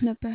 ነበር።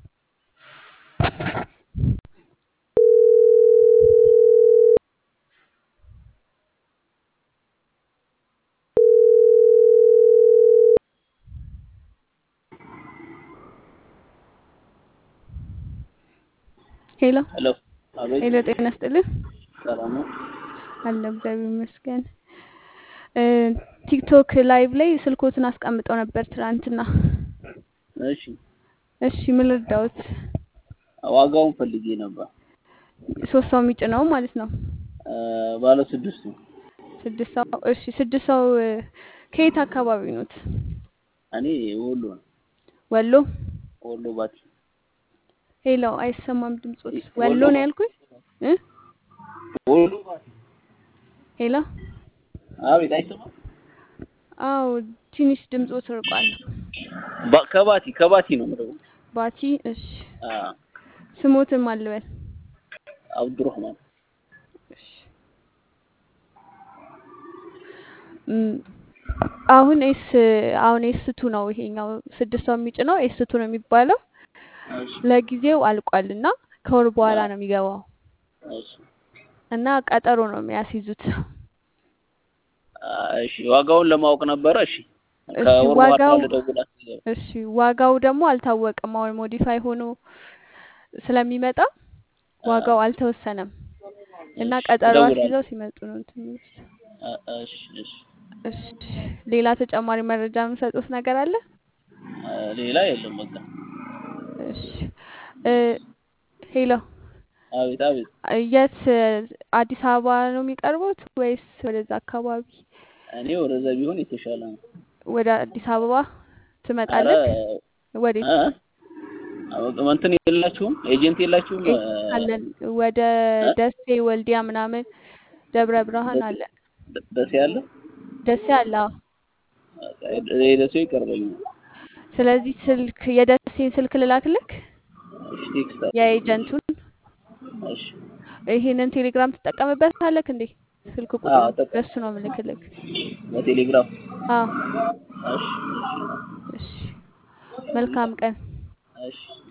ሄሎ ሄሎ አቤት ሄሎ፣ ጤና ይስጥልኝ። ሰላም ነው አለ እግዚአብሔር ይመስገን። እ ቲክቶክ ላይቭ ላይ ስልኮትን አስቀምጠው ነበር ትናንትና። እሺ እሺ ምን ልርዳዎት? ዋጋውን ፈልጌ ነበር ሶስት ሰው የሚጭነው ማለት ነው። እ ባለ ስድስቱ ስድስት ሰው እሺ፣ ስድስት ሰው እ ከየት አካባቢ ኖት? እኔ ወሎ ነው ወሎ። ወሎ ባቲ ሄሎ አይሰማም ድምጾት። ወሎ ወሎ ነው ያልኩኝ እ ወሎ ባቲ ሄሎ አቤት አይሰማም አዎ ትንሽ ድምጾት ርቋል። ባ- ከባቲ ከባቲ ነው የምለው ባቲ እሺ፣ አ ስሞትን ማልበል አብዱራህማን እሺ። እም፣ አሁን ኤስ አሁን ኤስ ቱ ነው ይሄኛው ስድስት ሰው የሚጭነው ኤስ ቱ ነው የሚባለው። እሺ ለጊዜው አልቋል እና ከወር በኋላ ነው የሚገባው እሺ እና ቀጠሮ ነው የሚያስይዙት። አ፣ እሺ ዋጋውን ለማወቅ ነበረ እሺ እሺ ከወር በኋላ ዋጋው ልደውላት እሺ ዋጋው ደግሞ አልታወቀም። አሁን ሞዲፋይ ሆኖ ስለሚመጣ ዋጋው አልተወሰነም እና እሺ ቀጠሮ እደውላለሁ አስይዘው ሲመጡ ነው እንትን የሚሉት። አ፣ እሺ እሺ እሺ ሌላ ተጨማሪ መረጃ የምሰጡት ነገር አለ? አ፣ ሌላ የለም በቃ እሺ እ ሄሎ አቤት አቤት የት አዲስ አበባ ነው የሚቀርቡት ወይስ ወደዛ አካባቢ? እኔ ወደዛ ቢሆን የተሻለ ነው ወደ አዲስ አበባ አረ ትመጣለህ? ወዴት? እ አበቃ እንትን የላችሁም ኤጀንት የላችሁም ኤ- አለን ወደ እ? ደሴ ወልዲያ ምናምን ደብረ ብርሃን ደሴ አለን። ደ- ደሴ አለ ደሴ አለ። አዎ። በቃ የደሴው ይቀርበኛል ስለዚህ ስልክ የደሴን ስልክ ልላክልክ እሺ ቴክስት አድርግ የኤጀንቱን እሺ ይሄንን ቴሌግራም ትጠቀምበታለክ እንዴ? ስልክ አዎ ቁጥሩን አጠቀም በሱ ነው ምልክልክ። በቴሌግራም አዎ እሺ እሺ መልካም ቀን። እሺ እሺ